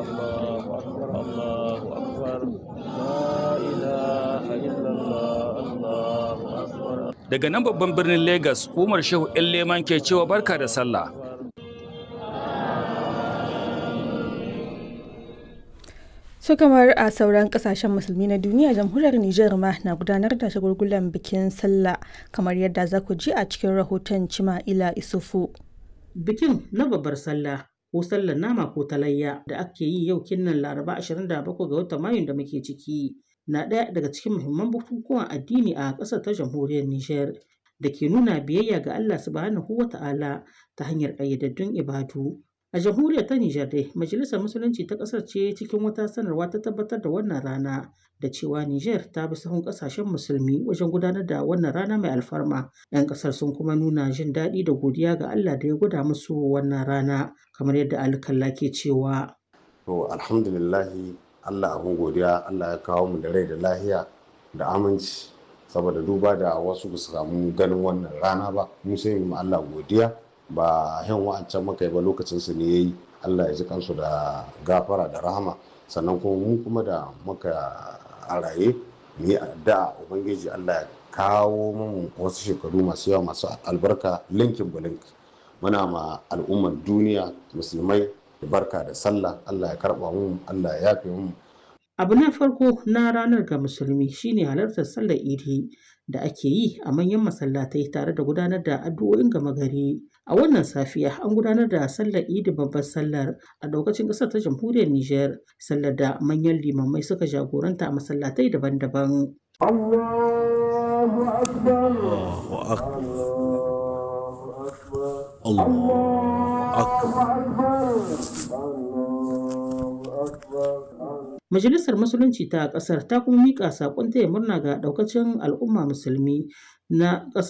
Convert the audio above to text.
الله أكبر الله أكبر لا إله إلا الله الله أكبر Daga nan babban birnin Legas, Umar Shehu ‘yan Leman ke cewa barka da sallah. su kamar a sauran kasashen musulmi na duniya jamhuriyar Nijar ma na gudanar da shagulgulan bikin sallah kamar yadda za ku ji a cikin rahoton Cima'ila Isufu. Bikin na babbar sallah ko sallar nama ko talayya da ake yi yau kinnan Laraba 27 ga watan Mayun da muke ciki na ɗaya daga cikin muhimman bukukuwan addini a ƙasar ta jamhuriyar Nijar da ke nuna biyayya ga Allah subhanahu wa ta'ala ta hanyar ƙayyadaddun ibadu. A jamhuriyar ta Nijar dai, Majalisar Musulunci ta ƙasar ce cikin wata sanarwa ta tabbatar da wannan rana da cewa Nijar ta bi sahun ƙasashen musulmi wajen gudanar da wannan rana mai alfarma. 'Yan ƙasar sun kuma nuna jin daɗi da godiya ga Allah da ya gwada musu wannan rana kamar yadda alkalla ke cewa. To alhamdulillahi Allah abin godiya Allah ya kawo mu da rai da lahiya da aminci saboda duba da wasu ba su samu ganin wannan rana ba mu sai mu Allah godiya ba yan wa'ancan muka yi ba lokacin su ne yayi Allah ya ji kansu da gafara da rahama sannan kuma mu kuma da muka a raye mu yi addu'a ubangiji Allah ya kawo mu wasu shekaru masu yawa masu albarka linkin bulink muna ma al'ummar duniya musulmai barka da sallah Allah ya karba mu Allah ya yafe mu Abu na farko na ranar ga musulmi shine halartar sallar idi da ake yi a manyan masallatai tare da gudanar da addu'o'in gama gari. A wannan safiya an gudanar da sallar idi babbar sallar a daukacin ƙasar ta jamhuriyar Nijar, sallar da manyan limamai suka jagoranta a masallatai daban-daban. Allahu Akbar Allahu Majalisar Musulunci ta ƙasar ta kuma miƙa saƙon taya murna ga ɗaukacin al'umma musulmi na ƙasar